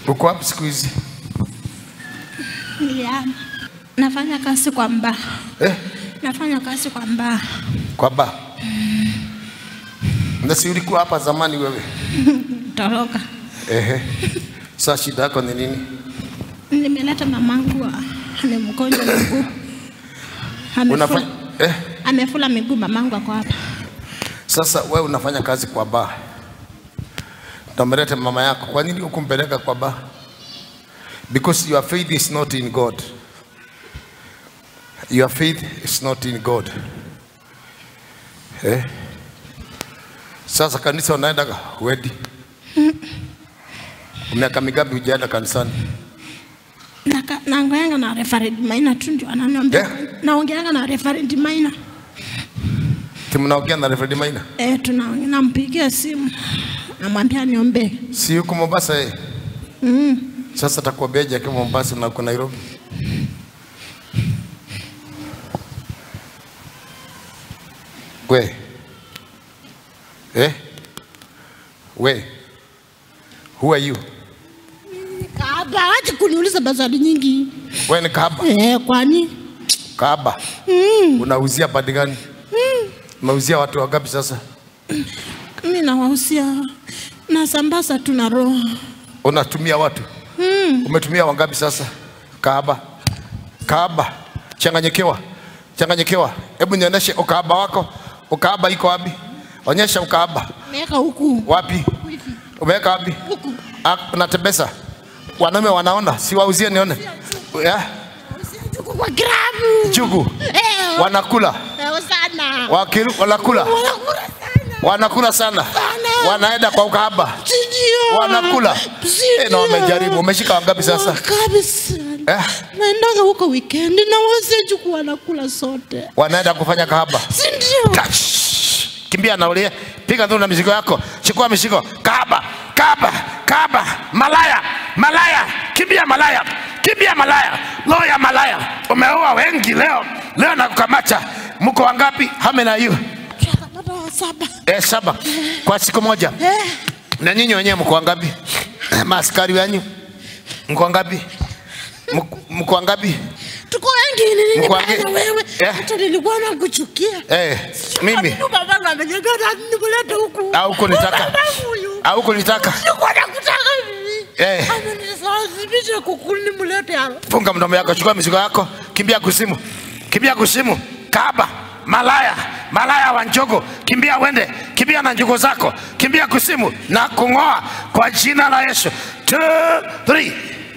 Uko wapi siku hizi? Niliama. Nafanya kazi kwa mbaa. Eh? Nafanya kazi kwa mbaa. Kwa ba. Na si ulikuwa hapa zamani wewe? Toroka. Ehe. Sasa shida yako ni nini? Nimeleta mamangu wa- amemgonjwa miguu. Unafanya Amefula, eh? amefula miguu mamangu ako hapa. Sasa wewe unafanya kazi kwa ba. Tameleta mama yako. Kwa nini ukumpeleka kwa ba? Because your faith is not in God. Your faith is not in God. Eh? Sasa kanisa unaenda wedi? Miaka mingapi hujaenda kanisani? Naka- Naongeanga na Reverend Maina tu ndio ananiambia. Yeah. Naongeanga na Reverend Maina. Timnaongea na Reverend Maina? Eh, tunaongea nampigia simu. Namwambia niombe. Si yuko Mombasa yeye? Mm. Sasa takuambiaje akiwa Mombasa na uko Nairobi? We. Eh? We. Who are you? Kaaba, acha kuniuliza maswali nyingi. We ni kahaba. Eh, kwani? Kahaba. Unauzia badi gani? Unauzia watu wangapi sasa? Mimi nawahusia nasambaza tu na roho. Unatumia watu? Umetumia wangapi sasa? Kahaba. Kahaba. Changanyikiwa. Changanyikiwa. Hebu nionyeshe ukahaba wako. Ukahaba iko wapi? Onyesha ukahaba. Meweka huku. Wapi? Umeweka wapi? Huku. Ah, Unatembeza. Wanaume wanaona, si wauzie nione. Yeah. Huku kwa gramu. Chugu. Eh, Wanakula. eh, sana. Wakiru, wanakula. Wanakula sana. Wanakula sana. Sana. Wanaenda kwa ukahaba. Sindio. Wanakula. Eh, na wamejaribu. Umeshika wangapi sasa? Kabisa. Eh, Naendaga huko weekend na wazee juku wanakula sote. wanaenda kufanya kahaba. Sindio. Touch. Kimbia na ulie. Piga nduru na mizigo yako. Chukua mizigo. Kahaba. Kahaba. Kahaba. Malaya. Malaya. Kimbia malaya. Kimbia malaya. Roho ya malaya. Umeua wengi leo. Leo nakukamata. Mko wangapi? Hame na you. Tunapata wa saba. Eh, saba. Kwa siku moja. Eh, Na nyinyi wenyewe mko wangapi? Maaskari wenyu mko wangapi? Mko- Mko wangapi? tuko wengi ni nini Mko baya wangi- na wewe? Eh. Hata nilikuwa nakuchukia. Eh, mimi Mimi baba amenyang'anya nikulete huku. au kunitaka Babangu huyu. au kunitaka Nilikuwa nakutaka mimi. Eh. Amenisababisha kukuli nimlete hapa. funga mdomo yako, chukua mizigo yako, kimbia kusimu, kimbia kusimu, kahaba, malaya, malaya wa njogo, kimbia wende, kimbia na njugo zako, kimbia kusimu na kung'oa kwa jina la Yesu. Two, three.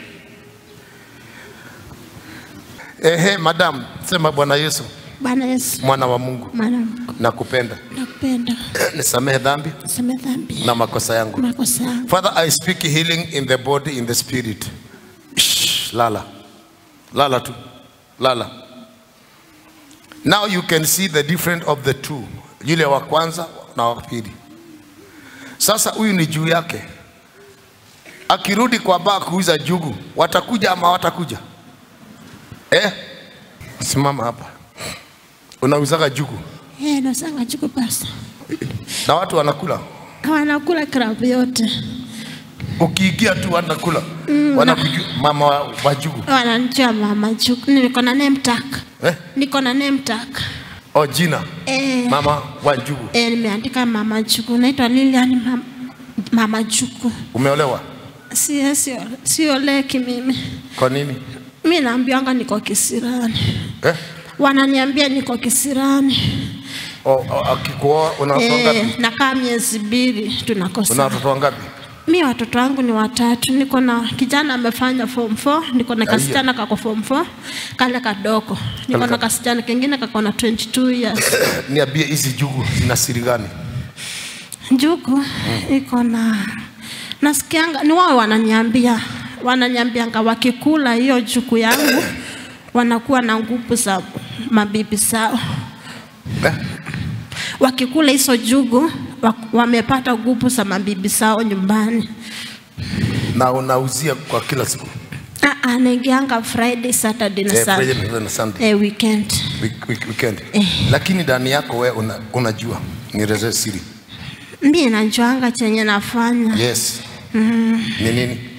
Ehe, madam, sema Bwana Yesu, Bwana Yesu. mwana wa Mungu, Mwanangu, nakupenda, nakupenda. nisamehe dhambi Same dhambi. na makosa yangu. Makosa yangu. Father, I speak healing in the body, in the spirit. Shh, lala. Lala tu. Lala. Now you can see the difference of the two. Yule wa kwanza na wa pili. Sasa huyu ni juu yake. Akirudi kwa baa kuuza jugu, watakuja ama watakuja? Eh? Simama hapa. Unauzaga jugu Eh, nasanga chuku pasta. na watu wanakula. Wanakula krabu yote. Ukiingia tu wanakula. Wanakujua mama wa, wa jugu. Wananijua mama chuku. Niko na name tag. Eh? Niko na name tag. Oh, jina Eh, mama wa njugu. eh, nimeandika mama chuku. Naitwa Lilian mama, mama chuku. Umeolewa Si sio sio leki mimi. kwa nini? Mimi naambianga niko kisirani. Eh? Wananiambia niko kisirani. O, o, akikuoa una watoto Eh, wangapi? nakaa miezi mbili Una tunakosa. watoto wangapi? Mi watoto wangu ni watatu. Niko na kijana amefanya form 4, niko na Aiya. kasichana kako form 4, kale kadogo. Niko Kale na ka- kasichana kengine kako na 22 years. Niambie hizi jugu zina siri gani? Njugu iko na nasikianga ni wao wananiambia wananiambianga wakikula hiyo juku yangu wanakuwa na nguvu za mabibi zao. Eh? Wakikula hizo jugu wa- wamepata nguvu za mabibi zao nyumbani. Na unauzia kwa kila siku Ah, ah, naingianga Friday, Saturday na eh, Sunday. Friday Saturday na Sunday Eh, weekend. week, week, weekend. Eh. Lakini ndani yako wewe una, unajua nielezee siri. Mi najuanga chenye nafanya. Yes. Ni nini?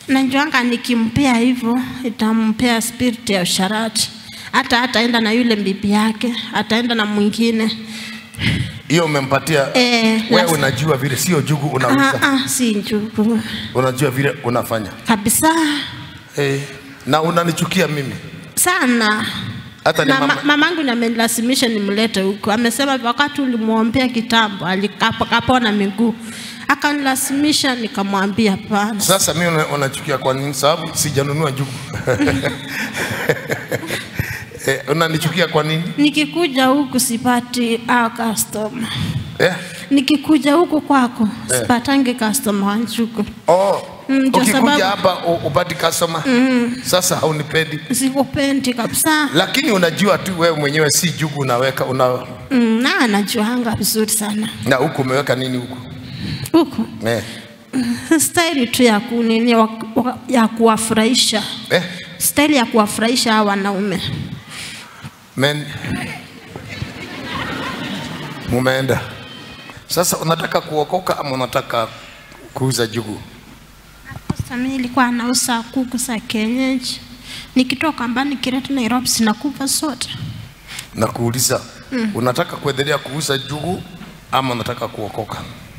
najuanga nikimpea hivyo itampea spirit ya usharati hata hataenda na yule bibi yake ataenda na mwingine hiyo umempatia Eh, wewe las- unajua vile sio jugu unauza ah, ah, si njugu unajua vile unafanya kabisa eh, na unanichukia mimi sana hata ni na mama, ma, mamangu amenilazimisha nimlete huko. Amesema wakati ulimwombea kitambo alikapona miguu, akanilazimisha, nikamwambia hapana. Sasa mimi una- unachukia kwa nini? Sababu sijanunua njugu. eh, unanichukia kwa nini? Nikikuja huku sipati a customer, Eh? nikikuja huku kwako sipatangi customer wa njugu, Oh, Mm, ndio ukikuja sababu- hapa u- upati customer. Sasa haunipendi. sikupendi kabisa. Lakini unajua tu wewe mwenyewe si jugu unaweka una Mm, na anajuanga vizuri sana na huku umeweka nini huku? huku Eh. staili tu ya kunini wa- wa- ya kuwafurahisha, Eh? staili ya kuwafurahisha hawa wanaume. Men. Mumeenda. Sasa unataka kuokoka ama unataka kuuza jugu? Sasa mimi nilikuwa nauza kuku za kienyeji, nikitoka mbali nikileta Nairobi zinakufa zote. na kuuliza mm. unataka kuendelea kuuza jugu ama unataka kuokoka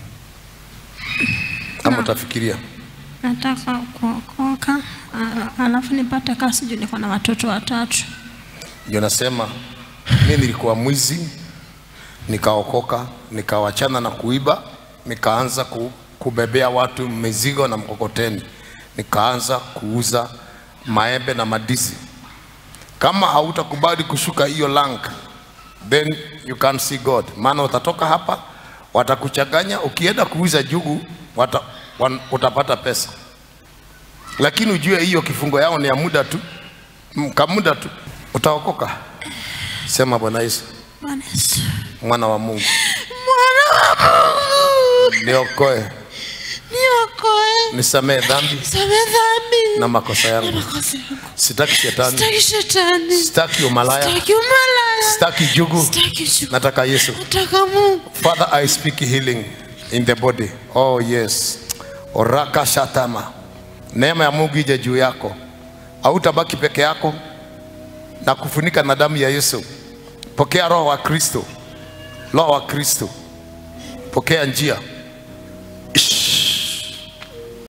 ama utafikiria Nataka kuokoka, a- alafu nipate kazi juu niko na watoto watatu. ndio nasema mi nilikuwa mwizi nikaokoka nikawachana na kuiba nikaanza ku, kubebea watu mizigo na mkokoteni nikaanza kuuza maembe na madisi kama hautakubali kushuka hiyo rank then you can't see god maana utatoka hapa watakuchanganya ukienda kuuza jugu wata, wan, utapata pesa lakini ujue hiyo kifungo yao ni ya muda tu Mm, kamuda tu utaokoka sema bwana yesu Bwana Yesu. mwana wa mungu Mwana wa Mungu, niokoe niokoe, nisamee dhambi samehe dhambi na makosa na yangu makosa yangu. sitaki shetani Sitaki shetani, sitaki umalaya sitaki umalaya, sitaki jugu sitaki chuki. nataka yesu Nataka Mungu. father i speak healing in the body oh yes oraka shatama neema ya mungu ije juu yako hautabaki peke yako na kufunika na damu ya yesu pokea roho wa kristo roho wa kristo pokea njia